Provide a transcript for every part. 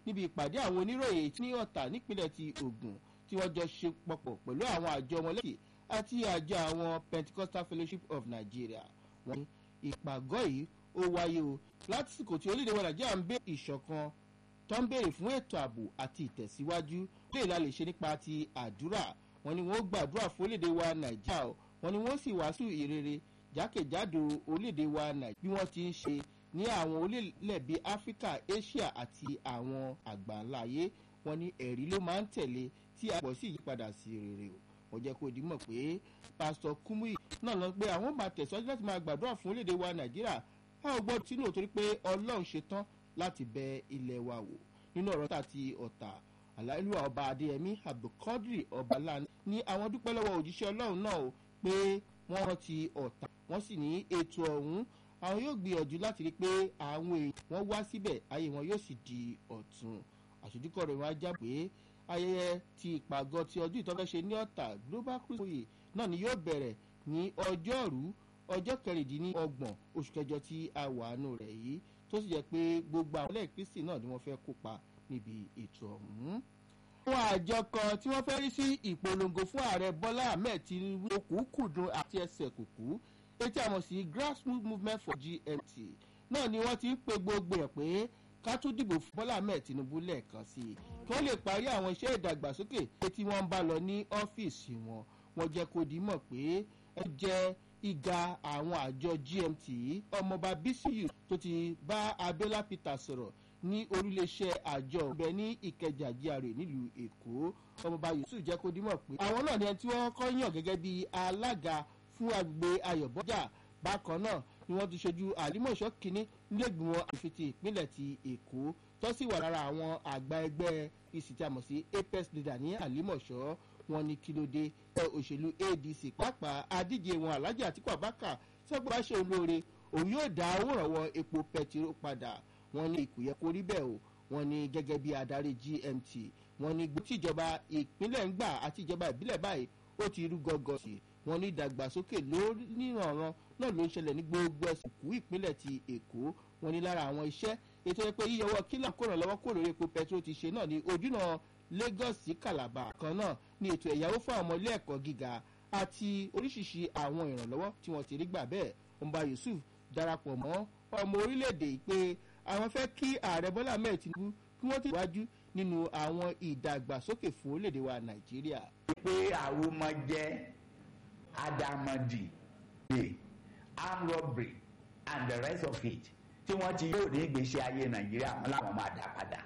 níbi ìpàdé àwọn oníròyìn ní ọ̀tà nípínlẹ̀ ti Ògùn tí wọ́n jọ ṣe pọ̀pọ̀ pẹ̀lú àwọn àjọ ọmọlẹ́yìn àti àjọ àwọn Pentecostal Fellowship of Nigeria wọ́n ní ìpàgọ́ yìí ó wáyé o lásìkò tí orílẹ̀-èdè wa Nàìjíríà ń bẹ ìṣọ̀kan tó ń béèrè fún ètò ààbò àti ìtẹ̀síwájú lè la lè ṣe nípa ti àdúrà wọ́n ní wọ́n gbàdúrà fún orílẹ̀-èdè wa Nàìjíríà o wọ́n ní wọ́n sì wàásù ìrere jákèjádò orílẹ̀-èdè wa Nàìjíríà bí wọ́n ti ń ṣe ní àwọn orílẹ̀ bíi Áfíríkà Asia àti àwọn àgbáńlá ayé wọ́n ní ẹ̀rí ló máa ń tẹ̀lé tí àpọ̀ sì yípadà sí rere o wọ́n jẹ́ kó dimọ̀ pé pásítọ̀ Kúmúyì náà lọ pé àwọn máa tẹ̀síwájú láti máa gbàdúrà fún orílẹ̀-èdè wa Nàìjíríà a ò gbọ́dọ̀ sínú torí pé Ọlọ́run ṣetán láti bẹ ilẹ̀ wa wò nínú ọ̀rọ̀ tá ti ọ̀tà aláìlúwà ọba Adéyẹmí Abdulkadir Ọbalá ní àwọn dúpẹ́ lọ́wọ́ òjíṣẹ́ Ọlọ́run náà o pé wọ́n rántí ọ̀tà wọ́n sì ní ètò ọ̀hún àwọn yóò gbìyànjú láti rí i pé àwọn èèyàn wọn wá síbẹ̀ ayé wọn yóò sì di ọ̀tun àṣojúkọ̀ rẹ̀ wọ́n á já pé ayẹyẹ ti ìpàgọ́ ti ọdún ìtọ́fẹ́ṣe ní ọ̀tà Global Cruise náà ni yóò bẹ̀rẹ̀ ní ọjọ́rú ọjọ́ kẹrìndínlọ́gbọ̀n oṣù kẹjọ tí a wà nù rẹ̀ yìí tó sì jẹ́ pé gbogbo àwọn ọlẹ́yìn Kristi náà ni wọ́n fẹ́ kópa níbi ètò ọ̀hún. àwọn àjọ kan tí wọ́n fẹ́ rí sí ìpolongo fún ààrẹ Bọ́lá Ahmed Tinubu okùnkùndùn àti ẹsẹ̀ kùkú etí àmọ̀ sí grassroots movement for GMT náà ni wọ́n ti ń pe gbogbo ẹ̀ pé ká tún dìbò fún Bọ́lá Ahmed Tinubu lẹ́ẹ̀kan sí i kí wọ́n lè parí àwọn iṣẹ́ ìdàgbàsókè tí wọ́n ń bá lọ ní ọ́fíìsì wọn wọ́n jẹ́ kó di mọ̀ pé ẹ jẹ́ ìga àwọn àjọ GMT ọmọọba Bísíyù tó ti bá Abiola Peter sọ̀rọ̀ ní oríléeṣẹ́ àjọ ọ̀bẹ ní Ìkẹjà GRA nílùú Èkó ọmọọba Yusuf jẹ́ kó di mọ̀ pé àwọn náà ni ẹni tí wọ́n kọ́ yàn gẹ́gẹ́ bí alága fún agbègbè Ayọ̀bọ́jà bákan náà ni wọ́n ti ṣojú àlímọ̀ṣọ́ kínní nílẹ̀gbìmọ̀ àfitì ìpínlẹ̀ ti Èkó tó sì wà lára àwọn àgbà ẹgbẹ́ ìsìtàmọ̀ sí apex leader ní àlímọ̀ṣọ́ wọn ní kí ló dé òṣèlú ADC pàápàá adíje wọn Alhaji Atiku Abubakar sọgbọn bá ṣe olóore òun yóò dá owó ìrànwọ́ epo pẹtiró padà wọn ní ìkùyẹ kó rí bẹ́ẹ̀ o wọn ní gẹ́gẹ́ bí adarí GMT wọn ní gbogbo tíjọba ìpínlẹ̀ ń gbà àti ìjọba ìbílẹ̀ báyìí ó ti rú gọ́gọ́ sí i wọ́n ní ìdàgbàsókè lóníranran náà ló ń ṣẹlẹ̀ ní gbogbo ẹ̀sìn kú ìpínlẹ̀ ti Èkó wọ́n ní lára àwọn iṣẹ́ ètò ẹ̀ pé yíyọwọ́ kílà kó ràn lọ́wọ́ kó lórí epo pẹtrol ti ṣe náà ní ojúnà Lagos sí Calabar kan náà ní ètò ẹ̀yáwó fún àwọn ọmọ ilé ẹ̀kọ́ gíga àti oríṣiríṣi àwọn ìrànlọ́wọ́ tí wọ́n ti rí gbà bẹ́ẹ̀ Ọba Yusuf darapọ̀ mọ́ ọmọ orílẹ̀-èdè pé àwọn fẹ́ kí ààrẹ Bọ́lá Ahmed Tinubu kí wọ́n tẹ̀síwájú nínú àwọn ìdàgbàsókè fún orílẹ̀-èdè wa Nàìjíríà. pé àwọn ọmọ jẹ́ adamadi the armed robbery and the rest of it tí wọ́n ti yóò ní ìgbésí ayé nàìjíríà wọn làwọn máa dá padà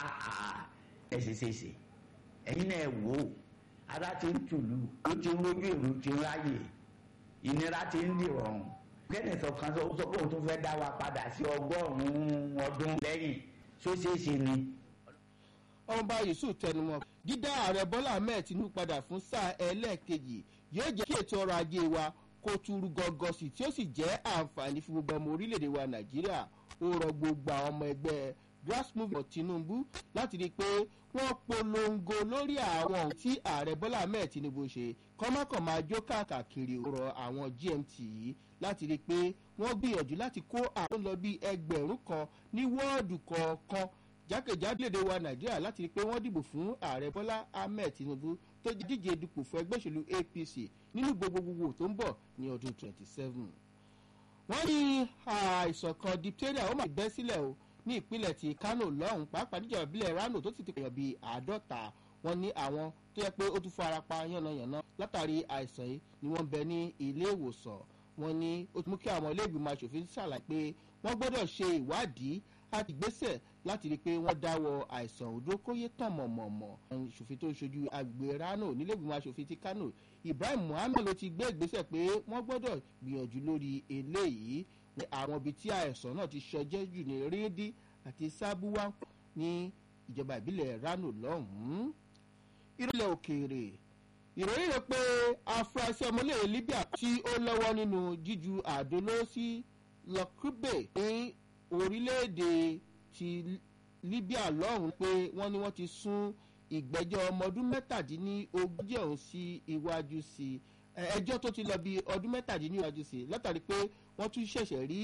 ẹsẹsẹsẹ ẹ̀yin náà wò ó ara ti ń tùlù ó ti ń rójú èrò ti ń ráyè ìnira ti ń dìrọ̀rùn kenneth ọ̀kan sọ pé òun tún fẹ́ dá wa padà sí ọgọ́rùn-ún ọdún lẹ́yìn sóṣèṣe ni. ọba Yusuf tẹnumọ́ dídá ààrẹ Bọ́lá Ahmed Tinubu padà fún sáà ẹlẹ́ẹ̀kejì yóò jẹ́ kí ètò ọrọ̀ ajé wa kó túrú gọ́gọ́ sí tí ó sì jẹ́ àǹfààní fún gbogbo ọmọ orílẹ̀-èdè wa Nàìjíríà ó rọ gbogbo àwọn ọmọ ẹgbẹ́ grass movement Tinubu láti rí i pé wọ́n polongo lórí àwọn ohun tí ààrẹ Bọ́lá Ahmed Tinubu ṣe kọ́mọ́kàn máa jó káàkiri ọ̀rọ̀ àwọn GMT yìí láti rí i pé wọ́n gbìyànjú láti kó àwọn lọ bí ẹgbẹ̀rún kan ní wọ́ọ̀dù kọ̀ọ̀kan jákèjádò èdè wa Nàìjíríà láti rí i pé wọ́n dìbò fún ààrẹ Bọ́lá Ahmed Tinubu tó díje dupò fún ẹgbẹ́ òṣèlú APC nínú gbogbogbò tó ń bọ̀ ní ọdún 27. wọ́n ní àìsàn kan diphtheria ó máa bẹ́ sílẹ̀ o ní ìpínlẹ̀ ti Kano lọ́hùn pàápàá níjọba ìbílẹ̀ Rano tó ti ti pèèyàn bíi àádọ́ta wọ́n ní àwọn tó yẹ pé ó tún fara pa yánnayànna látàrí àìsàn yìí ni wọ́n bẹ ní ilé ìwòsàn wọ́n ní ó ti mú kí àwọn ilé ìgbìmọ̀ aṣòfin ṣàlàyé pé wọ́n gbọ́dọ̀ ṣe ìwádìí àti ìgbésẹ̀ láti rí i pé wọ́n dáwọ́ àìsàn òdó kóyé tàn mọ̀mọ̀mọ̀ aṣòfin tó ń ṣojú agbègbè Rano nílẹ̀gbìmọ̀ aṣòfin ti Kano Ibrahim Muhammed ló ti gbé ìgbésẹ̀ pé wọ́n gbọ́dọ̀ gbìyànjú lórí eléyìí ní àwọn ibi tí àìsàn náà ti ṣọjẹ́ jù ní Ríndí àti Sábúwá ní ìjọba ìbílẹ̀ Rano lọ́hùn-ún ìrọ̀lẹ́ òkèèrè ìròyìn rẹ̀ pé afurasí ọmọlẹ́yìn Libya tí ó lọ́wọ́ nínú jíju àdóló sí Lọ́kùbẹ̀ ní orílẹ̀-èdè ti Libya lọ́hùn-ún pé wọ́n ní wọ́n ti sún ìgbẹ́jọ́ ọmọ ọdún mẹ́tàdínlógójì ọ̀hún sí iwájú sí ẹjọ́ tó ti lọ bí ọdún mẹ́tàdínlógójì sí látàrí pé wọ́n tún ṣẹ̀ṣẹ̀ rí